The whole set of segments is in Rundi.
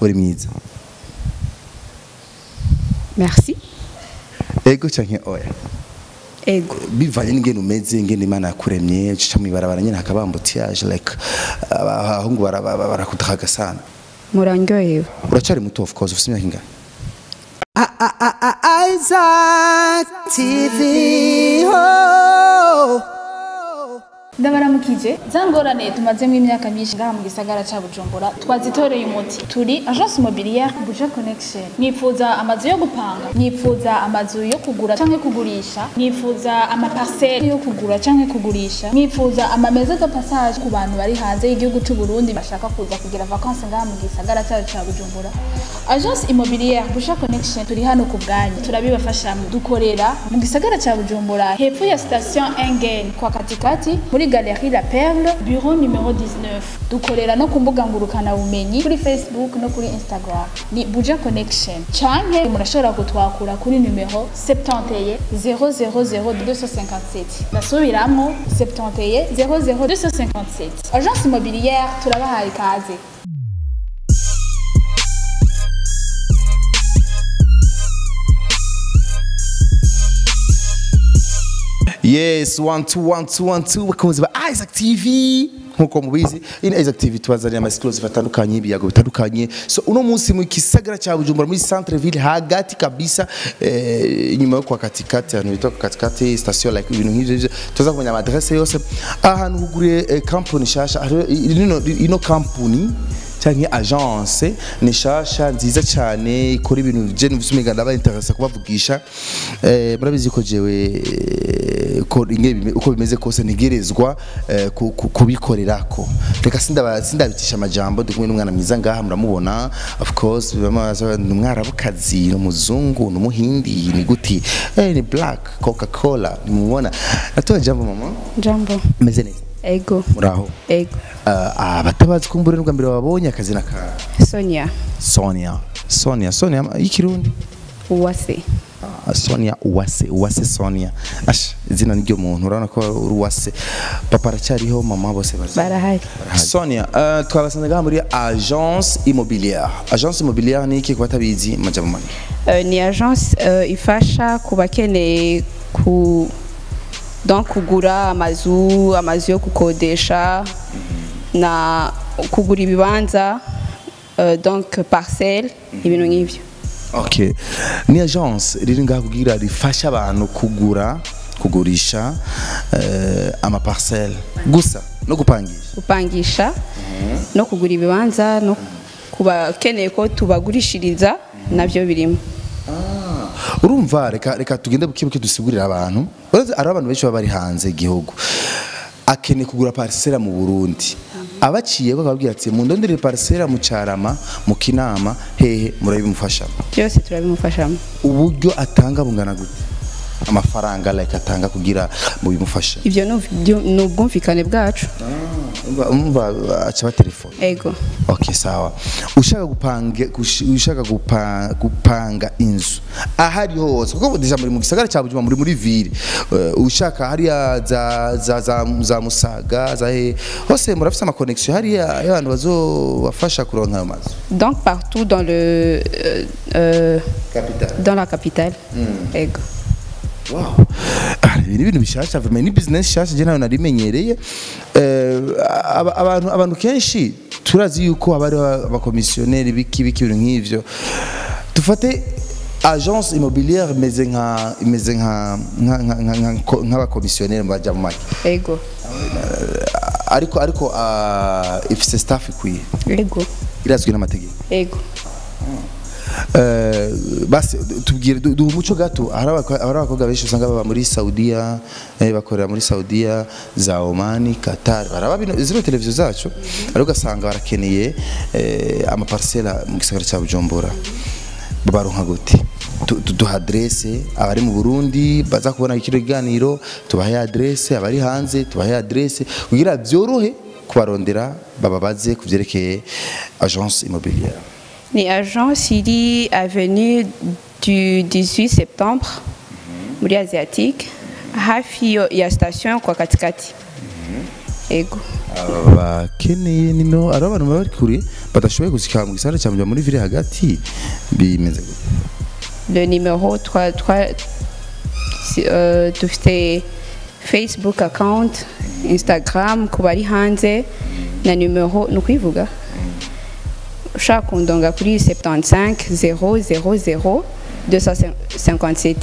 uri mwiza merci ego canke oya ego bivanye n'ingene umeze ingene imana yakuremye uca mw'ibarabara nyene hakaba ambutiyaje like abahungu bara- bara- barakudakaga sana murandyohewe uracari muto of course ufite imyaka ingana Isaac TV. Oh. ndabaramukije za ngorane tumazemo imyaka myinshi ngaha mu gisagara ca bujumbura twazitoreye umuti turi agence immobilière buja connection mwifuza amazu yo gupanga mwifuza amazu yo kugura canke kugurisha mwifuza amaparcelle yo kugura canke kugurisha mwifuza amameza de passage ku bantu bari hanze y'igihugu c'u Burundi bashaka kuza kugira vacances ngaha mu gisagara cacu ca bujumbura agence immobilière buja connection turi hano ku bwanyu turabibafashamo dukorera mu gisagara ca bujumbura hepfo ya station engen kwa katikati muri galerie la perle bureau numero 19 dukorera no ku mbuga ngurukana bumenyi kuri facebook no kuri instagram ni buja connection canke murashobora kutwakura kuri numero 71 000 257 ndasubiramwo 71 00 257 agence immobilière turabahaye ikaze yes one two one two one two bakunzi ba Isaac TV nkuko mubizi ini Isaac TV tubazanira ama exclusive atandukanye ibiyago bitandukanye so uno munsi mu kisagara cha Bujumbura muri centre ville hagati kabisa eh, inyuma yo kwa katikati ahantu bita kwa katikati station like ibintu nk'ivyo byo tuza kumenya amadresse yose ahantu huguriye eh, company shasha hariho ino ino company cyangwa agence ni shasha nziza cyane ikora ibintu je numvise umenga ndaba interesa kubavugisha eh, murabizi ko jewe eh, ko ingene bime- uko bimeze kose ntegerezwa eh, ku- ku- kubikorerako reka sindaba sindabitisha amajambo ndi kumwe n'umwana mwiza ngaha muramubona of course bamaza ni umwarabukazi ni umuzungu ni umuhindi ni guti eh, ni black coca cola nimubona natoye jambo mama jambo meze neza ego muraho ego uh, abatabazi kumbura n'ubwa mbere babonye akazina ka sonia Sonia Sonia Sonia y'ikirundi uwase Ah, Sonia Uwase Uwase Sonia Ash izina niryo muntu urabona ko uri Uwase papa aracyariho mama bose bari barahari Sonia uh, twabasanze ngaha muri agence immobilière agence immobilière ni iki kubatabizi majambo mane Euh, ni agence euh, ifasha ku bakeneye ku donc kugura amazu amazu yo gukodesha na kugura ibibanza euh, donc parcelle ibintu nk'ivyo okay ni agence riri ngaha kugira rifasha abantu kugura kugurisha uh, ama parcelle gusa no gupangisha gupangisha no kugura ibibanza no ku bakeneye ko tubagurishiriza navyo birimo urumva reka reka tugende buke buke dusigurira abantu urazi ari abantu benshi baba bari hanze igihugu akeneye kugura parcelle mu Burundi abaciye bakababwira ati mundonderere parcelle mu Carama mu Kinama hehe murabimufasha byose turabimufashamo uburyo atanga bungana gute amafaranga like atanga kugira mu bimufasha ivyo ni ubwyu- ni ubwumvikane bwacu umva umva aca telefone ego Okay sawa. Ushaka gupanga gush- ushaka gupa, gupanga inzu ahari hose kuko deja muri mu gisagara cya Bujumbura muri muri ville uh, ushaka hariya za za za, za Musaga za he hose murafise ama connection hariya y'abantu bazobafasha kuronka ayo mazu donc partout dans le euh, euh, capital dans la capitale ego wow Ah, ibi ni ibintu bishasha vraiment ni business shasha je nayo narimenyereye eh aba- abantu abantu kenshi turazi yuko haba hariho abakomisiyoneri biki biki ibintu nk'ivyo dufate agence immobilière imeze nka imeze nka nka- nka- nka- nka- nk'abakomisiyoneri baja mu make ego ariko ariko ah, ifise staff ikwiye ego irazwi n'amategeko ego Eh, basi tubwire du- duha umuco gato hari abako- hari abakobwa benshi usanga baba muri saudiya eh, bakorera muri saudiya za omani qatar baraba bino zino televiziyo zacu ariko ugasanga barakeneye eh, amaparisera mu gisagara cya bujumbura babaronka gute Tu- tu- duha adresse abari mu burundi baza kubona kino kiganiro tubahe adresse abari hanze tubahe adresse kugira byorohe kubarondera bababaze ku byerekeye agence immobilière ni agence iri avenue du 18 septembre muri asiatique hafi yo- ya station kwa katikati ego abakeneye nimero ari abantu baba bari kure badashoboye gushika mu gisagara cya Bujumbura muri ville hagati bimeze gute le numéro twa twa si- euh, dufite facebook account instagram ku bari hanze na numero ni ukwivuga ushaka kundonga kuri 75 000 257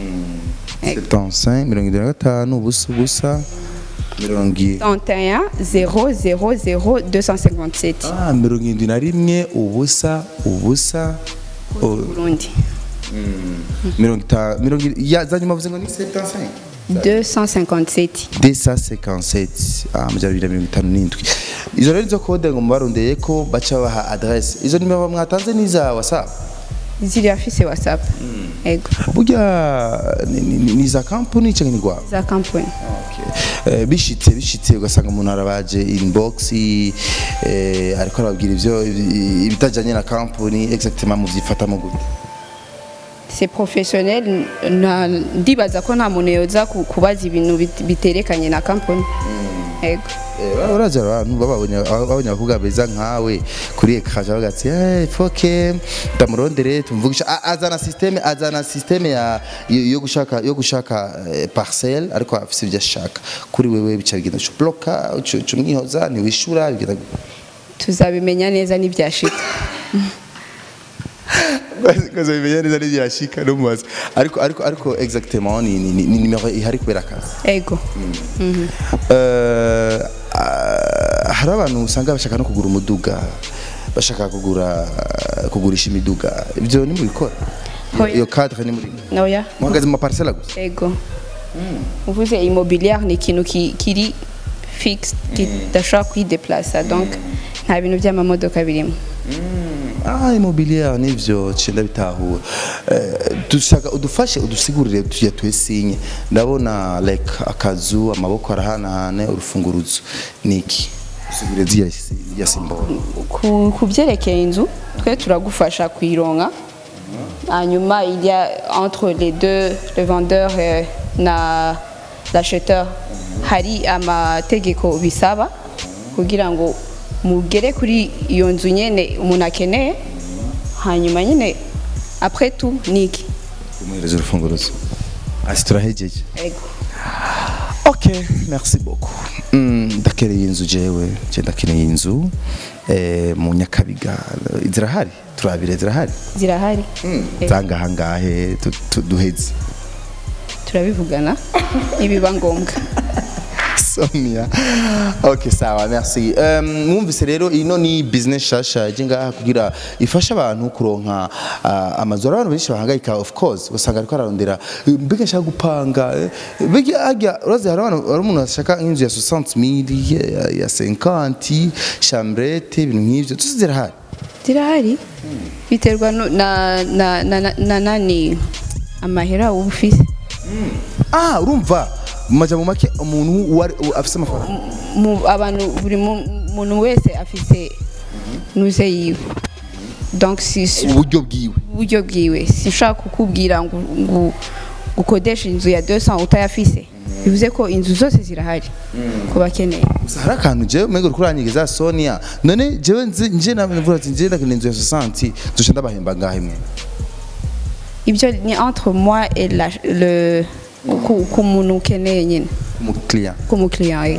75 mirongo irindwi na gatanu ubusa ubusa mirongo i- 31 000 257 Ah, mirongo irindwi na rimwe ubusa ubusa o- Burundi mirongo itanu mirongo iri- ya za nyuma bavuze ngo ni 75 257 257 ah amajyana abiri na mirongo itanu n'indwi izo rero nizo kode ngo mubarondeye ko baca baha adresse izo nimero mwatanze ni za whatsapp ziri afise whatsapp ego burya ni- ni ni za kampani cyangwa ni rwabo za kampani Eh, bishitse bishitse ugasanga umuntu arabaje inbox eh, ariko arababwira ivyo ibi- ibitajanye na kampani exactement muvyifatamo gute c'est professionnel na ndibaza ko nta muntu yoza ku- kubaza ibintu bit- biterekanye na kampani ego Eh, uraza abantu bababonye babonye abakobwa beza nkawe kuri ekran bavuga ati eh foke ndamurondere tumvugisha A- azana systeme azana systeme ya yo yo gushaka yo gushaka eh, parcelle ariko afise ibyo ashaka kuri wewe bica bigenda cyo bloka cyo mwihoza ni wishura bigenda gute? tuzabimenya neza n'ibyashika kaza bimenya neza n'ibyashika no mubaza ariko ariko ariko exactement ni ni ni numero ihari kubera akazi ego Eh, ah, hari abantu usanga bashaka no kugura umuduga bashaka kugura kugurisha imiduga ibyo ni mubikora Oya. iyo cadre ni muri noya muhagaze mu maparcelle gusa ego uvuze immobilière ni ikintu ki- kiri fixe kidashobora kwideplasa donc nta bintu by'amamodoka birimo ah immobilier nivyo cenda bitahura Eh, dushaka udufashe udusigurire tuya twesinye ndabona like akazu amaboko arahanahane urufunguruzo niki usigurire ziya ya symbole ku ku byerekeye inzu twe turagufasha kuyironka hanyuma il y a entre les deux le vendeur euh, na l'acheteur hari amategeko bisaba kugira ngo mugere kuri iyo nzu nyene umuntu akeneye hanyuma nyine après tout niki umuhereza urufunguruzo asi turahejeje ego ok merci beaucoup Mm, ndakereye inzu jewe je ndakeneye inzu eh, mu nyakabiga zirahari turabire zirahari zirahari Ego. zangahangahe tu- tu- duheze turabivugana nibiba ngombwa Sonia. Ok, sawa, merci. Um, mwumvise rero ino ni business shasha ije ngaha kugira ifasha abantu kuronka uh, amazu abantu benshi bahangayika of course usanga ariko ararondera eh, mbega nshaka gupanga eh, mbega ajya urazi hari abantu hari umuntu ashaka nk'inzu ya 60000 ya, ya 50 chambrette ibintu nk'ivyo tuzi zirahari zirahari biterwa no- na na na na- na nani amahera uba ufise ah urumva mu majambo make umuntu uwari- u- afise amafaranga mu abantu buri mu- muntu wese afise nuze yiwe donc si si- uburyo bwiwe uburyo bwiwe sinshaka kukubwira ngo ngo gukodesha inzu ya 200 utayafise bivuze ko inzu zose zirahari ku bakeneye gusa hari akantu jewe mego uriko uranyigiza Sonia none jewe nzi nje navuga ati nje ndakeneye inzu ya 60 nzoca ndabahemba ngahe mwe ibyo ni entre moi et la, le ku, ku muntu ukeneye nyine mu client ku mukiriya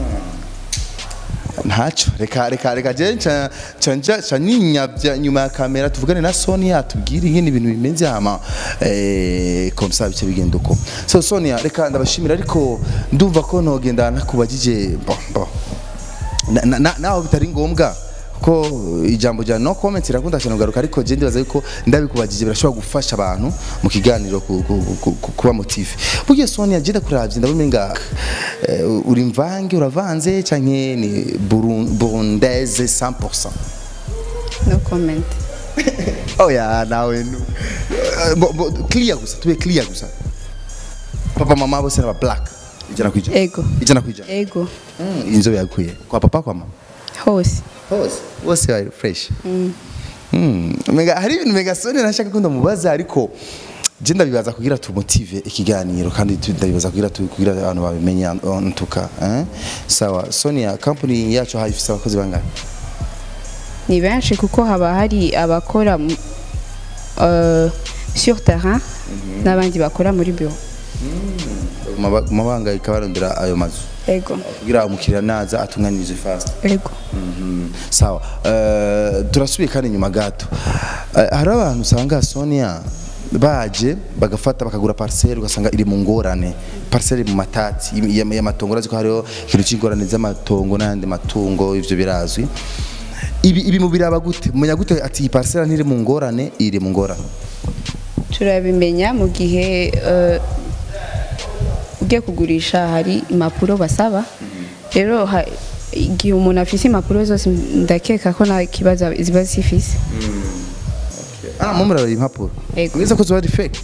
ntaco reka reka reka je nca nca nja nca ninyavya nyuma ya kamera tuvugane na Sonia tubwire ingene ibintu bimeze hama eh comme ça bice bigenda uko so Sonia reka ndabashimira ariko ndumva ko ntogenda nakubagije bon bon Na- na- na- naho bitari ngombwa ko ijambo rya no comment irakunda cyane kugaruka ariko je ndibaza yuko ndabikubagije birashobora gufasha abantu mu kiganiro ku- ku- ku- ku- kuba motive burya Sonia je ndakuravye ndabona nga eh, uri mvange uravanze canke ni Burun- burundaise 100% no comment oya nawe nu Eh, bo- bo- clear gusa tube clear gusa papa mama bose n'aba black ijana kwijana ego ijana kwijana ego Mm, inzobe yakuye kwa papa kwa mama hose hose bose bari fresh Mm, mega hari ibintu mega soni nashaka ko ndamubaza ariko je ndabibaza kugira tumutive ikiganiro kandi tu- ndabibaza kugira tu- kugira abantu babimenye ntuka eh? sawa Sonia company yacu hayifise abakozi bangahe ni benshi kuko haba hari abakora mu- euh, sur terrain n'abandi bakora muri bureau Maba- mabanga ikabarondera ayo mazu ego kugira umukiriya naza atunganirize fast ego Mhm. sawa Eh, turasubiye kandi inyuma gato Eh, hari abantu usanga Sonia baje bagafata bakagura parcelle ugasanga iri mu ngorane parcelle iri mu matati y- y- y'amatongo urazi ko hariho ikintu cy'ingorane z'amatongo n'ayandi matungo ivyo birazwi ibi ibi mu biraba gute mumenya gute ati iyi parcelle ntiri mu ngorane iri mu ngorane turabimenya mu gihe euh, ugiye kugurisha hari impapuro basaba rero ha- igihe umuntu afise impapuro zose ndakeka ko nta kibazo ziba zifise ah mu murara impapuro Ego. mwiza ko ziba ari fake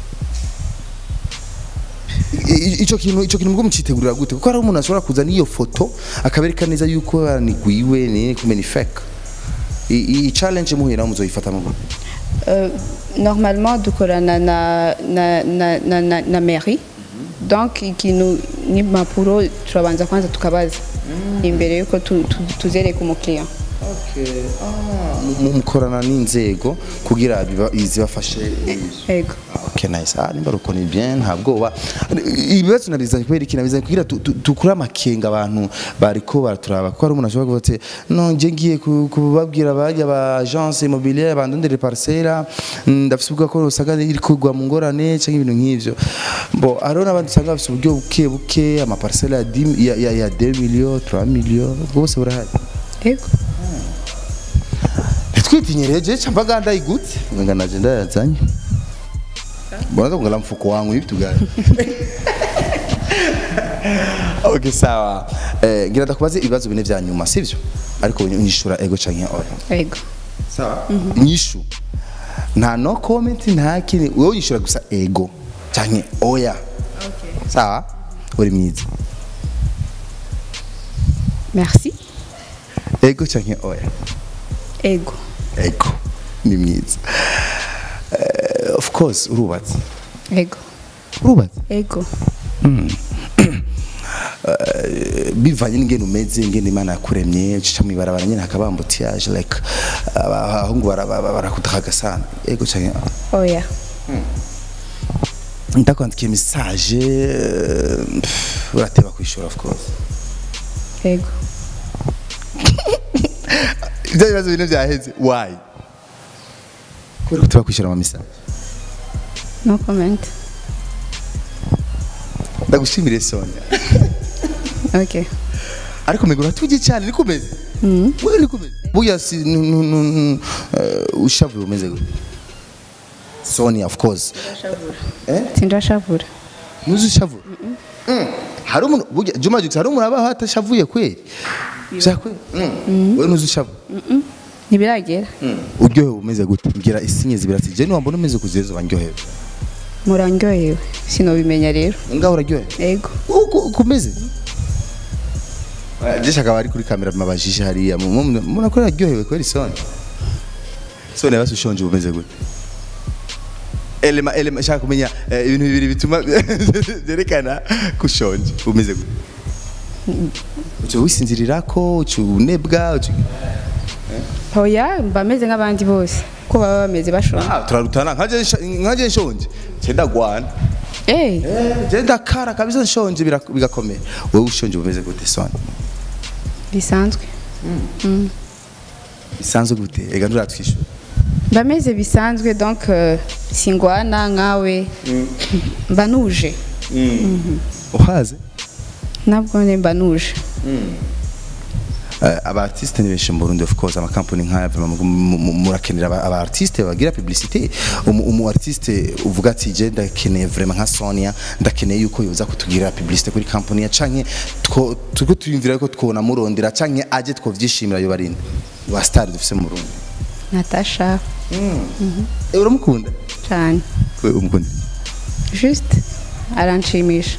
I- i- ico kintu ico kintu mugomba mucitegurira gute kuko hari umuntu ashobora kuza n'iyo foto akabereka neza yuko yanigwiwe ni kumenya ni fake I- i- i challenge muhira muzoyifata mu gute Euh, normalement dukorana na, na, na, na, na, na mairie donc ikintu n'impapuro turabanza kwanza tukabaza imbere yuko tu- tu- tuzereka umukiriya Mu- mukorana n'inzego kugira biba- zibafashe ego Okay, nice. Ah, nimba ruko ni bien nta bwoba. Ibibazo nabizanye kubera iki nabizanye kugira tu- tu- tukure amakenga abantu bariko baraturaba kuko hari umuntu ashobora kuvuga ati no nje ngiye ku- kubabwira bajya ba agence immobilière bandondere parcelle ndafise ubwo ko usanga iri kugwa mu ngorane cyangwa ibintu nk'ivyo. Bo hariho n'abandi usanga bafise uburyo buke buke ama parcelle ya 10 ya, ya, ya 2 millions 3 millions bwose burahari. ego Twitinyere je chambaga ndayigute nganga naje ndayazanye. Bwana kungala mfuko wangu hivi tugani. Okay sawa. Eh ngira ndakubaze ibibazo bine vya nyuma sivyo? Ariko unyishura ego canke oya. ego Sawa? Nyishu. Nta no comment nta kini wewe unyishura gusa ego canke oya. Okay. Sawa? Uri mwiza. merci Ego canke oya. ego Ego. Ni mwiza. Eh, of course urubatse. ego Urubatse. ego bivanye n'ingene umeze ingene imana yakuremye ucica mw'ibarabara nyene hakaba ambutiyaje like abahungu bara- bara- barakutaka sana ego canke ah. oya ndakwandikiye message eh, pff, urateba kwishura of course ego ivyo bibazo bine vyaheze why kubera kuteba kwishura ama message no comment ndagushimire Sonia ok ariko mego uratuje cyane niko umeze wewe niko umeze buya si nu- nu- nu- nu- eh, ushavuye umeze gute Sonia of course sindashavura nuzi ushavura Mm. hari umuntu burya Juma Jux hari umuntu abaho atashavuye kweli byakwe wewe nuzi ushavura ntibiragera uryohewe umeze gute mbwira isinye zibirati je niwambona umeze kuzezo bandyohewe murandyohewe sinobimenya rero ngaho uraryohewe ego uko kumeze Jesha akaba ari kuri kamera mabajije hariya mubona ko yaryohewe kweli Soni Soni basi ushonje umeze gute elema elema shaka kumenya eh, ibintu bibiri bituma byerekana kushonje umeze gute uco wisinzirirako uco unebwa uco hoya mba meze nk'abandi bose ko baba bameze bashonje ah turarutana nkaje nsha- nkaje nshonje cenda gwana eh eh je ndakara kabisa nshonje bira- bigakomera wewe ushonje umeze gute Soni bisanzwe bisanzwe gute ega nturatwishyura mba meze bisanzwe donc euh, singwana nkawe mba nuje uhaze nabwo ne mba nuje Uh, aba artiste ni benshi mu Burundi of course ama company nkaya vraiment mu- mu- murakenera aba- aba artiste bagira publicité umu, umu artiste uvuga ati je ndakeneye vraiment nka Sonia ndakeneye yuko yoza kutugira publicité kuri company ya canke two tuko tuyumvira ko twona murondera canke aje twovyishimira yo barinde wa star dufise mu Burundi natasha eh uramukunda cyane we umukunda juste aranshimisha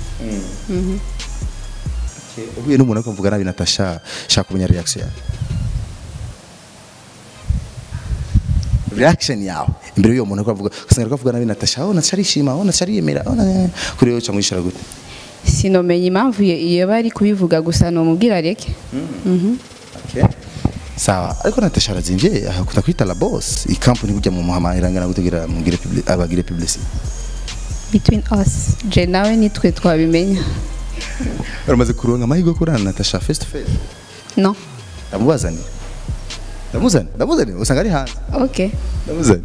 uhuye n'umuntu ariko mvuga nabi Natasha shaka kumenya reaction yawe reaction yawe imbere y'uwo muntu ko avuga ugasanga ariko avuga nabi Natasha oh Natasha arishima oh Natasha ariyemera oh na- kuri wowe cyangwa yishara gute sinomenya impamvu iyo iyo bari kubivuga gusa nomubwira reke okay sawa ariko Natasha arazimvye akunda kwita la boss i company burya mu muhamanira ngana gutegera mugire publi- abagire publicity between us je nawe nitwe twabimenya uramaze kuronka amahirwe yo kurana na Natasha face to face no ndamubazanira ndamuzanira ndamuzanira usanga ari hanze ok ndamuzanira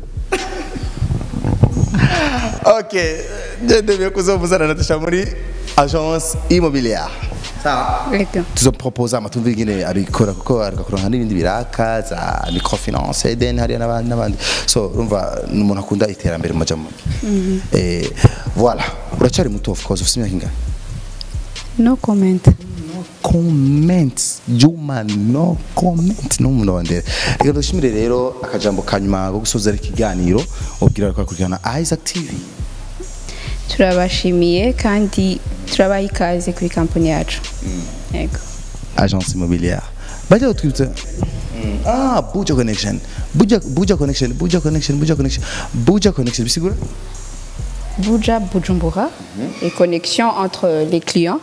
okay ndemeye kuzomuzana na Natasha muri agence immobilière sawa reka tuzopropoza amatumvi ingene abikora kuko ariko kuronka n'ibindi biraka za microfinance Eden hariya n'abandi n'abandi so urumva ni umuntu akunda iterambere mu majambo eh voilà uracyari muto of course ufite imyaka ingana no comment comment juma no comment no muntu wandere reka dushimire rero akajambo kanyuma ko gusoza ikiganiro ubwira ko kurikirana Isaac TV turabashimiye kandi turabaha ikaze kuri kampani yacu yego agence immobilière bajya utwibutsa ah buja connection buja buja connection buja connection buja connection buja connection bisigura Buja Bujumbura et connexion entre les clients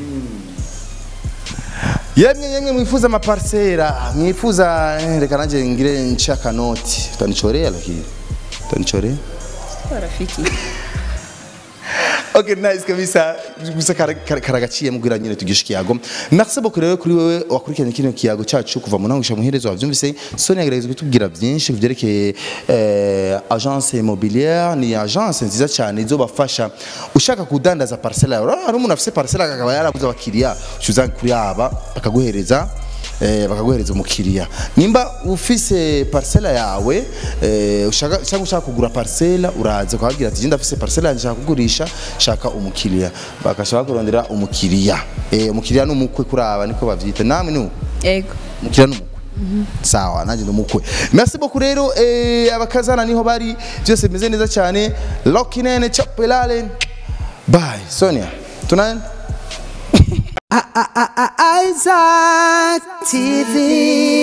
yemwe yemwe mwifuza amaparsera mwifuza eh, reka nanjye ngire nshaka noti utanichorea lakini utanichorea rafiki Okay, nice kabisa. Gusa kara- kara- karagaciye mubwira nyine tugisha kiyago. Merci beaucoup rero kuri wewe wakurikiranye kino kiyago cyacu kuva mu ntango muherezo wavyumvise. Sonia yagerageza kutubwira byinshi kuvyerekeye eh, agence immobilière ni agence nziza cyane izobafasha ushaka kudandaza parcelle yawe. Urabona, Hari umuntu afise parcelle akaba yarabuze abakiriya ucuza kuri aba bakaguhereza eh, bakaguhereza umukiriya nimba ufise parcela yawe eh, ushaka cyangwa ushaka kugura parcela uraza ukababwira ati jenda afise parcela yanjye nshaka kugurisha shaka umukiriya bagashaka kurondera umukiriya eh, umukiriya n'umukwe kuri aba niko bavyita namwe ni uko? yego umukiriya n'umukwe sawa nanjye n'umukwe merci beaucoup rero eh, abakazana niho bari byose bimeze neza cyane lokinene chapelale bye sonia tunaenda Isaac TV.